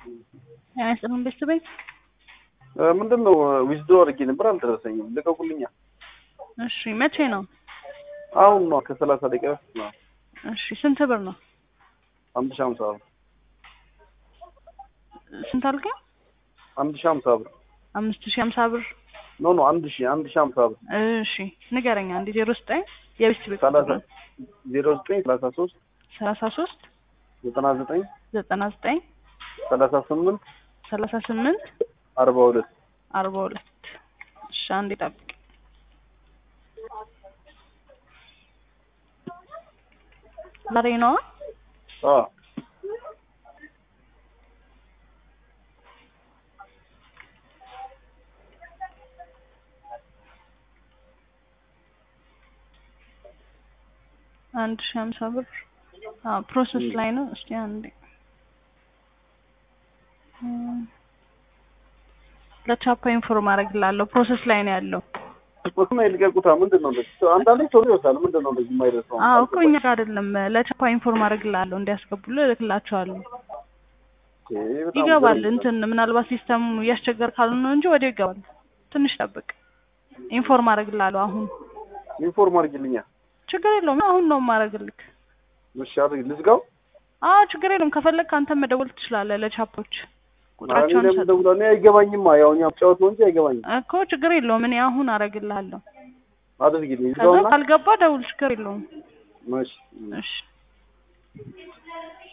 ጤና ይስጥልን ቤተሰቤ። ምንድን ነው ዊዝዶ አድርጌ ነበር አልደረሰኝም። ልቀቁልኛ። እሺ መቼ ነው? አሁን ነው ከሰላሳ ደቂቃ በፊት ነው። እሺ ስንት ብር ነው? አንድ ሺህ ሀምሳ ብር ስንት አልከኝ? አንድ ሺህ ሀምሳ ብር አምስት ሺህ ሀምሳ ብር። ኖ ኖ አንድ ሺህ አንድ ሺህ ሀምሳ ብር እሺ ንገረኛ። አንድ ዜሮ ዘጠኝ የቤት ቤት ሰላሳ ዜሮ ዘጠኝ ሰላሳ ሶስት ሰላሳ ሶስት ዘጠና ዘጠኝ ዘጠና ዘጠኝ ሰላሳ ስምንት ሰላሳ ስምንት አርባ ሁለት አርባ ሁለት እሺ አንዴ ጠብቅ። ዛሬ ነዋ። አዎ አንድ ሺህ ሀምሳ ብር አዎ ፕሮሰስ ላይ ነው። እስቲ አንዴ እም፣ ለቻፓ ኢንፎርም አደርግልሃለሁ። ፕሮሰስ ላይ ነው ያለው። ወስማ ይልቀቁታ። ምንድን ነው እንደዚህ? አንዳንዴ ቶሎ ይወስዳል። ምንድን ነው እንደዚህ የማይደርሰው? አዎ እኮ እኛ ጋር አይደለም። ለቻፓ ኢንፎርም አደርግልሃለሁ እንዲያስገቡልህ እልክላቸዋለሁ። ይሄ በጣም ይገባል። ገርም ነው። እንትን ምናልባት ሲስተሙ እያስቸገር ካሉ ነው እንጂ ወዲያው ይገባል። ትንሽ ጠብቅ። ኢንፎርም አደርግልሃለሁ አሁን። ኢንፎርም አድርጊልኛ። ችግር የለውም። አሁን ነው የማደርግልህ። እሺ አድርጊ። ልዝጋው። አዎ ችግር የለውም። ከፈለግክ አንተ መደወል ትችላለህ ለቻፖች እኔ ቁጥራቸውን ለምን ሰጥ ደውላለሁ? እኔ አይገባኝማ። ያው እኛ ጫወት ነው እንጂ አይገባኝም። እኮ ችግር የለውም። እኔ አሁን አደርግልሃለሁ። አድርጊልኝ። ከዛ ልዝጋውና ካልገባ ደውል። ችግር የለውም። እሺ እሺ